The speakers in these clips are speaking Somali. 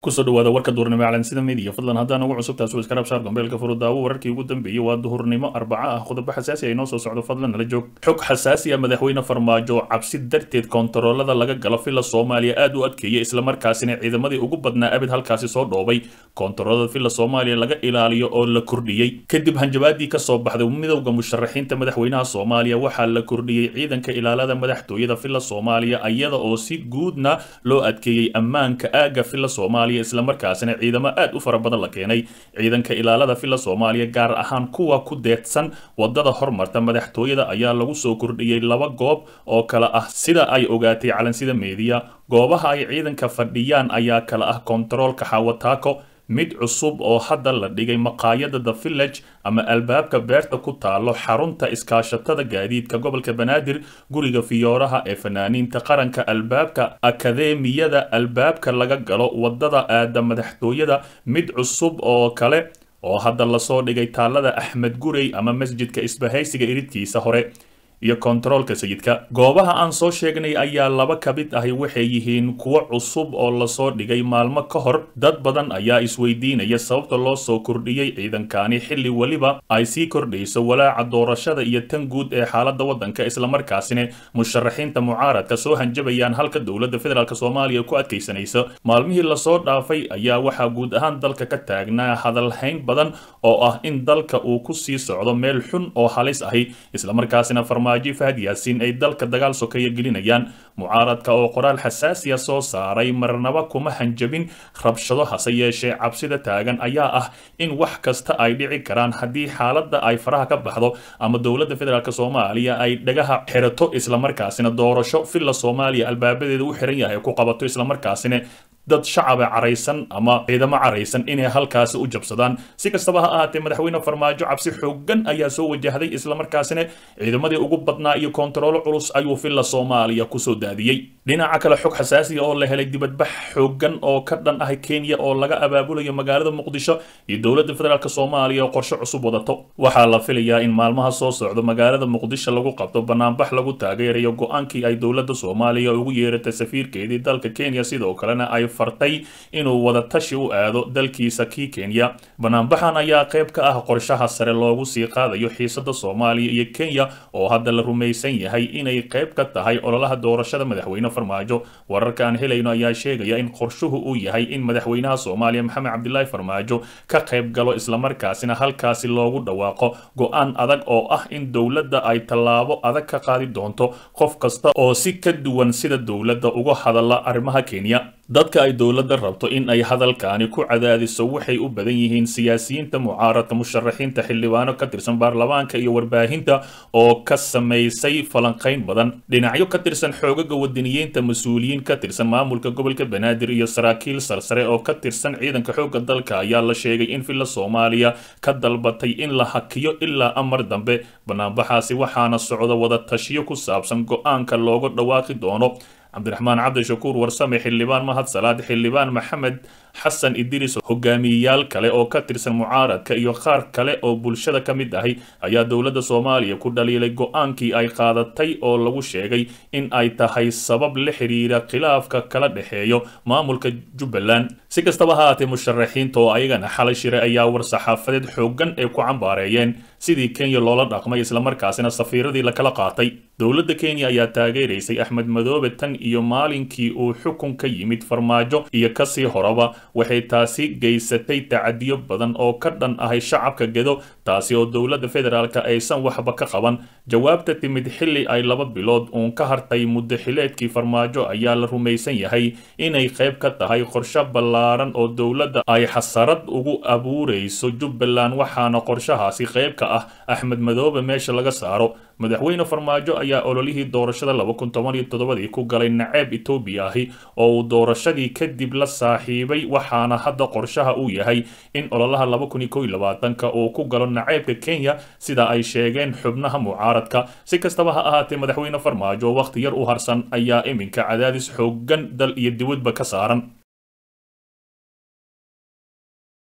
kusoo dhawaada warka duhurnimo calansida media fadlan haddaan ugu cusub taas iska rabshaar gombeelka furudaawo wararkii ugu dambeeyey waa duhurnimo arbaca ah qodobo xasaasi ay noo soo socdo fadlan nala joog xog xasaasi ah madaxweyne farmaajo cabsi darteed koontaroolada laga galo fila soomaaliya aad u adkeeyay islamarkaasina ciidamadii ugu badnaa abid halkaasi soo dhoobay koontaroolada fila soomaaliya laga ilaaliyo oo la kordhiyey kadib hanjabaadii kasoo baxday midowda musharaxiinta madaxweynaha soomaaliya waxaa la kordhiyey ciidanka ilaalada madaxtooyada fila soomaaliya iyada oo si guudna loo adkeeyey ammaanka aaga fila soomaaliya islamarkaasina ciidamo aad u fara badan la keenay ciidanka ilaalada fila soomaaliya gaar ahaan kuwa ku deedsan wadada hormarta madaxtooyada ayaa lagu soo kordhiyey laba goob oo kale ah sida ay ogaatay calansida meediya goobaha ay ciidanka fadhiyaan ayaa kale ah kontaroolka xawataako mid cusub oo hadda la dhigay maqaayada the village ama albaabka beerta ku taalo xarunta iskaashatada gaadiidka gobolka banaadir guriga fiyooraha ee fanaaniinta qaranka albaabka akadeemiyada albaabka laga galo wadada aada madaxtooyada mid cusub oo kale oo hadda lasoo dhigay taalada axmed gurey ama masjidka isbahaysiga iridkiisa hore iyo kontaroolka sayidka goobaha aan soo sheegnay ayaa laba ka mid ahi waxay yihiin kuwo cusub oo lasoo dhigay maalmo ka hor dad badan ayaa isweydiinaya sababta loo soo kordhiyey ciidankani xilli weliba ay sii kordhayso walaaca doorashada iyo tan guud ee xaalada wadanka islamarkaasina musharaxiinta mucaaradka soo hanjabayaan halka dowladda federaalk soomaaliya ku adkaysanaysa maalmihii lasoo dhaafay ayaa waxaa guud ahaan dalka ka taagnaa hadalhayn badan oo ah in dalka uu ku sii socdo meel xun oo halis ahi islamarkaasina fahad yaasiin ay dalka dagaal sokeeya gelinayaan mucaaradka oo qoraal xasaasiya soo saaray marnaba kuma hanjabin rabshado hase yeeshee cabsida taagan ayaa ah in wax kasta ay dhici karaan haddii xaaladda ay faraha ka baxdo ama dowladda federaalk soomaaliya ay dhagaha xirato islamarkaasina doorasho filla soomaaliya albaabadeeda u xiran yahay ku qabato islamarkaasina dad shacaba caraysan ama ciidamo caraysan inay halkaasi u jabsadaan si kastaba ha ahaatee madaxweyne farmaajo cabsi xoogan ayaa soo wajahday islamarkaasina ciidamadii ugu badnaa iyo koontaroolo culus ayuu filla soomaaliya kusoo daadiyey dhinaca kale xog xasaasiya oo la helay dibadbax xoogan oo ka dhan ah kenya oo laga abaabulayo magaalada muqdisho iyo dowladda federaalk soomaaliya oo qorshe cusub wadato waxaa la filayaa in maalmaha soo socdo magaalada muqdisho lagu qabto banaanbax lagu taageerayo go-aankii ay dowladda soomaaliya ugu yeeratay safiirkeedii dalka kenya sidoo kalena ay fartay inuu wada tashi u aado dalkiisa kii kenya banaanbaxan ayaa qayb ka ah qorshaha sare loogu sii qaadayo xiisada soomaaliya iyo kenya oo hadda la rumaysan yahay inay qayb ka tahay ololaha doorashada madaxweyne farmaajo wararka aan helayno ayaa sheegaya in qorshuhu uu yahay in madaxweynaha soomaaliya maxamed cabdilaahi farmaajo ka qayb galo islamarkaasina halkaasi loogu dhawaaqo go-aan adag oo ah in dowladda ay tallaabo adag ka qaadi doonto qof kasta oo si ka duwan sida dowladda uga hadala arrimaha kenya dadka ay dowladda rabto in ay hadalkaani ku cadaadiso waxay u badan yihiin siyaasiyiinta mucaaradka musharaxiinta xildhibaano ka tirsan baarlamaanka iyo warbaahinta oo ka samaysay falanqayn badan dhinacyo ka tirsan xoogaga wadaniyiinta mas-uuliyiin ka tirsan maamulka gobolka banaadir iyo saraakiil sarsare oo ka tirsan ciidanka xoogga dalka ayaa la sheegay in filla soomaaliya ka dalbatay in la hakiyo ilaa amar dambe banaanbaxaasi waxaana socda wada tashiyo ku saabsan go-aanka looga dhawaaqi doono cabdiraxmaan cabdishakuur warsame xildhibaan mahad salaad xildhibaan maxamed xasan idris hogaamiyeyaal kale oo ka tirsan mucaaradka iyo qaar kale oo bulshada ka mid ahi ayaa dowladda soomaaliya ku dhaliilay go-aankii ay qaadatay oo lagu sheegay in ay tahay sabab la xiriira khilaafka kala dhexeeyo maamulka jubbaland si kastaba ha ahaatee musharaxiinta oo ayagana xalay shire ayaa war-saxaafadeed xoogan ee ku cambaareeyeen sidii kenya loola dhaqmay islamarkaasina safiiradii lakala qaatay dowladda kenya ayaa taageeraysay axmed madoobe tan iyo maalinkii uu xukun ka yimid farmaajo iyo kasii horaba waxay taasi geysatay tacadiyo badan oo ka dhan ahay shacabka gedo taasi oo dowladda federaalk aysan waxba ka qaban jawaabta timid xilli ay laba bilood uun ka hartay muddo xileedkii farmaajo ayaa la rumaysan yahay inay qayb ka tahay qorshe ballaaran oo dowladda ay xasarad ugu abuurayso jubbaland waxaana qorshahaasi qayb ka ah axmed madoobe meesha laga saaro madaxweyne farmaajo ayaa ololihii doorashada laba kun toban iyo toddobadii ku galay naceeb etoobiya ahi oo uu doorashadii kadib la saaxiibay waxaana hadda qorshaha uu yahay in ololaha laba kun iyo kow iyo labaatanka uu ku galo naceebka kenya sida ay sheegeen xubnaha mucaaradka si kastaba ha ahaatee madaxweyne farmaajo wakhti yar u harsan ayaa iminka cadaadis xoogan dal iyo dibadba ka saaran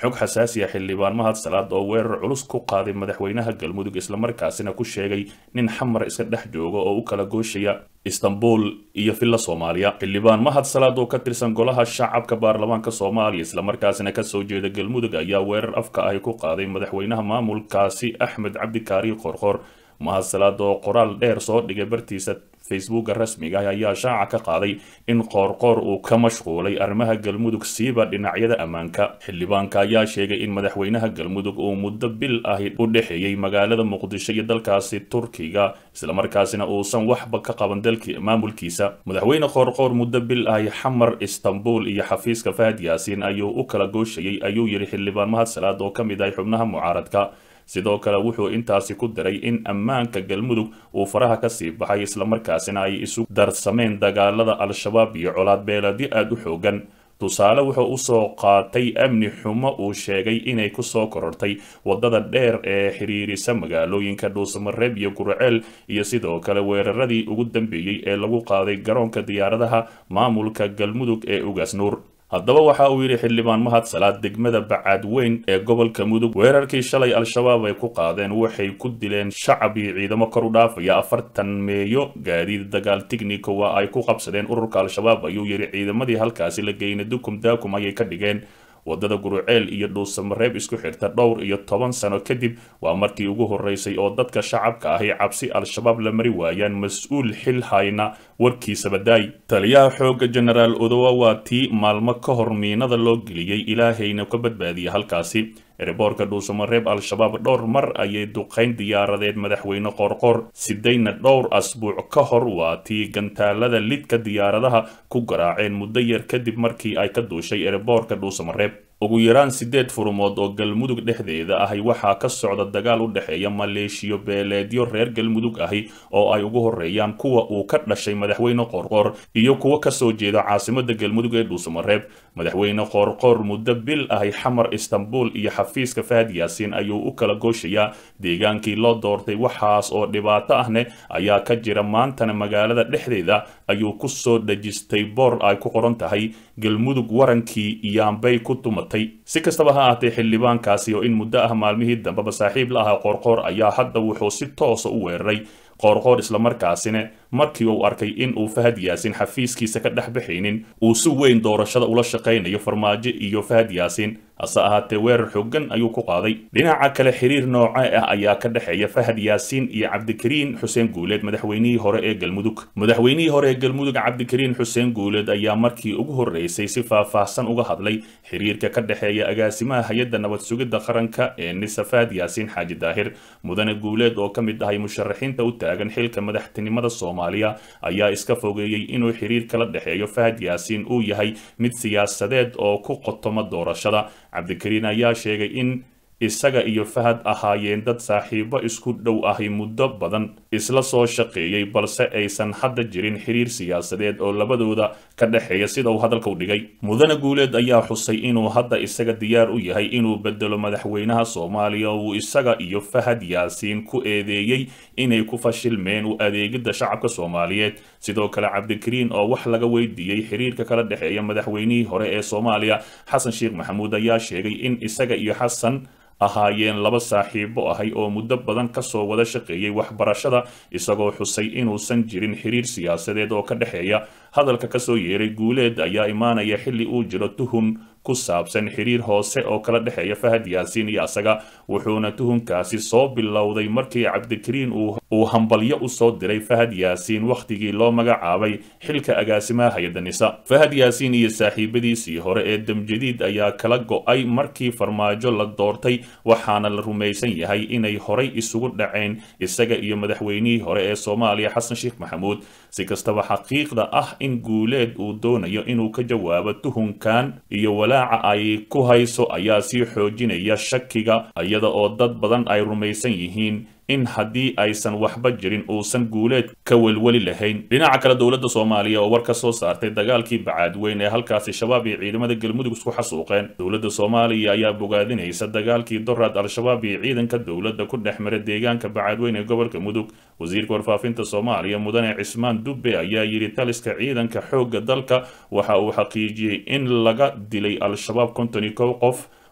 xog xasaasi ah xildhibaan mahad salaad oo weerar culus ku qaaday madaxweynaha galmudug islamarkaasina ku sheegay nin xamar iska dhex jooga oo u kala gooshaya istanbul iyo villa soomaaliya xildhibaan mahad salaad oo ka tirsan golaha shacabka baarlamaanka soomaaliya islamarkaasina kasoo jeeda galmudug ayaa weerar afka ahi ku qaaday madaxweynaha maamulkaasi axmed cabdikaari qorqor mahad salaad oo qoraal dheer soo dhigay bartiisa facebooka rasmiga ah ayaa shaaca ka qaaday in qoorqoor uu ka mashquulay arrimaha galmudug siiba dhinacyada ammaanka xildhibaanka ayaa sheegay in madaxweynaha galmudug uu muddo bil ahi u dhexeeyey magaalada muqdisho iyo dalkaasi turkiga islamarkaasina uusan waxba ka qaban dalkii maamulkiisa madaxweyne qoorqoor muddo bil ahi xamar istanbul iyo xafiiska fahad yaasiin ayuu u kala gooshayay ayuu yidhi xildhibaan mahad salaad oo ka mid ahay xubnaha mucaaradka sidoo kale wuxuu intaasi ku daray in ammaanka galmudug uu faraha kasii baxay islamarkaasina ay isu darsameen dagaalada al-shabaab iyo colaad beeladyo aada u xoogan tusaale wuxuu usoo qaatay amni xumo uu sheegay inay kusoo korortay wadada dheer ee xiriirisa magaalooyinka dhuusamareeb iyo gurceel iyo sidoo kale weeraradii ugu dambeeyey ee lagu qaaday garoonka diyaaradaha maamulka galmudug ee ugaas nuur haddaba waxa uu yidhi xildhibaan mahad salaad degmada bacaadweyn ee gobolka mudug weerarkii shalay al-shabaab ay ku qaadeen waxay ku dileen shacab iyo ciidamo kor u dhaafaya afartan meeyo gaadiid dagaal tignico waa ay ku qabsadeen ururka al-shabaab ayuu yidhi ciidamadii halkaasi la geynay dukum daakum ayay ka dhigeen wadada guruceel iyo dhuusamareeb isku xirta dhowr iyo toban sano kadib waa markii ugu horeysay oo dadka shacabka ahi cabsi al-shabaab la mari waayaan mas-uul xil hayna warkiisa badaay taliyaha xoogga genaraal odowa waa tii maalmo ka hor miinada loo geliyey ilaahayna ka badbaadiya halkaasi ereboorka dhuusamareeb al-shabaab dhowr mar ayay duqayn diyaaradeed madaxweyne qorqor sidayna dhowr asbuuc ka hor waa tii gantaalada lidka diyaaradaha ku garaaceen muddo yar kadib markii ay ka duushay ereboorka dhuusamareeb ugu yaraan sideed furumood oo galmudug dhexdeeda ahi waxaa ka socda dagaal u dhexeeya maleeshiyo beeleedyo reer galmudug ahi oo ay ugu horeeyaan kuwa uu ka dhashay madaxweyne qoorqoor iyo kuwa kasoo jeeda caasimada galmudug ee dhuusamareeb madaxweyne qoorqoor muddo bil ahi xamar istanbul iyo xafiiska fahad yaasiin ayuu u kala gooshayaa deegaankii loo doortay waxaas oo dhibaato ahne ayaa ka jira maantana magaalada dhexdeeda ayuu kusoo dhejistay boor ay ku qoran tahay galmudug warankii yaambay ku tumatay si kastaba ha ahaatee xildhibaankaasi oo in muddo ah maalmihii dambeba saaxiib la ahaa qoorqoor ayaa hadda wuxuu si toosa u weeraray qoorqoor islamarkaasina markii uu arkay in uu fahad yaasin xafiiskiisa ka dhex baxaynin uu si weyn doorashada ula shaqaynayo farmaajo iyo fahad yaasin hase ahaatee weerar xoogan ayuu ku qaaday dhinaca kale xiriir nooce ah ayaa ka dhexeeya fahad yaasiin iyo cabdikariin xuseen guuleed madaxweynihii hore ee galmudug madaxweynihii hore ee galmudug cabdikariin xuseen guuleed ayaa markii ugu horreysay si faahfaahsan uga hadlay xiriirka ka dhexeeya agaasimaha hay-adda nabad sugidda qaranka ee nisa fahad yaasiin xaaji daahir mudane guuleed oo ka mid ahay musharaxiinta u taagan xilka madaxtinimada soomaaliya ayaa iska fogeeyey inuu xiriir kala dhexeeyo fahad yaasiin uu yahay mid siyaasadeed oo ku qotoma doorashada cabdikariin ayaa sheegay in isaga iyo fahad ahaayeen dad saaxiibo isku dhow ahi muddo badan isla soo shaqeeyey balse aysan hadda jirin xiriir siyaasadeed oo labadooda ka dhexeeya sida uu hadalka u dhigay mudane guuleed ayaa xusay inuu hadda isaga diyaar u yahay inuu bedelo madaxweynaha soomaaliya uu isaga iyo fahad yaasiin ku eedeeyey inay ku fashilmeen u adeegidda shacabka soomaaliyeed sidoo kale cabdikariin oo wax laga weydiiyey xiriirka kala dhexeeya madaxweynihii hore ee soomaaliya xasan sheekh maxamuud ayaa sheegay in isaga iyo xasan ahaayeen laba saaxiibo ahay oo muddo badan kasoo wada shaqeeyey waxbarashada isagoo xusay inuusan jirin xiriir siyaasadeed oo ka dhexeeya hadalka kasoo yeeray guuleed ayaa imaanaya xilli uu jiro tuhun ku saabsan xiriir hoose oo kala dhexeeya fahad yaasiin iyo asaga wuxuuna tuhunkaasi soo bilowday markii cabdikariin uu hambalyo usoo diray fahad yaasiin wakhtigii loo magacaabay xilka agaasimaha hay-adda nisa fahad yaasiin iyo saaxiibadiisii hore ee damjadiid ayaa kala go-ay markii farmaajo la doortay waxaana la rumaysan yahay inay horay isugu dhaceen isaga iyo madaxweynihii hore ee soomaaliya xasan sheekh maxamuud si kastaba xaqiiqda ah in guuleed uu doonayo inuu ka jawaabo tuhunkan iyo walaaca ay ku hayso ayaa sii xoojinaya shakiga iyada oo dad badan ay rumaysan yihiin in haddii aysan waxba jirin uusan guuleed ka welweli lahayn dhinaca kale dowladda soomaaliya oo war ka soo saartay dagaalkii bacaadweyn ee halkaasi shabaab iyo ciidamada galmudug isku xasuuqeen dowladda soomaaliya ayaa bogaadinaysa dagaalkii doraad al-shabaab iyo ciidanka dowladda ku dhex mara deegaanka bacaadweyn ee gobolka mudug wasiirka warfaafinta soomaaliya mudane cismaan dubbe ayaa yidhi taliska ciidanka xoogga dalka waxa uu xaqiijiyey in laga dilay al-shabaab konton iyo kow qof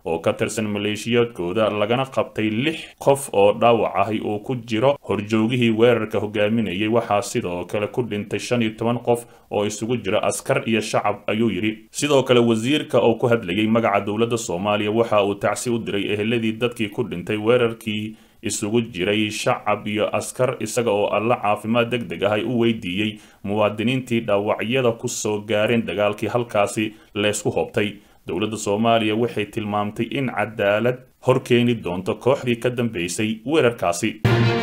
oo ka tirsan maleeshiyaadkooda lagana qabtay lix qof oo dhaawac ahi uu ku jiro horjoogihii weerarka hogaaminayay waxaa sidoo kale ku dhintay shan iyo toban qof oo isugu jira askar iyo shacab ayuu yidhi sidoo kale wasiirka oo ku hadlayay magaca dowladda soomaaliya waxa uu tacsi u diray eheladii dadkii ku dhintay weerarkii isugu jiray shacab iyo askar isaga oo alla caafimaad deg deg ah ay u weydiiyey muwaadiniintii dhaawacyada ku soo gaareen dagaalkii halkaasi leysku hoobtay dowladda soomaaliya waxay tilmaamtay in cadaalad hor keeni doonto kooxdii ka dambeysay weerarkaasi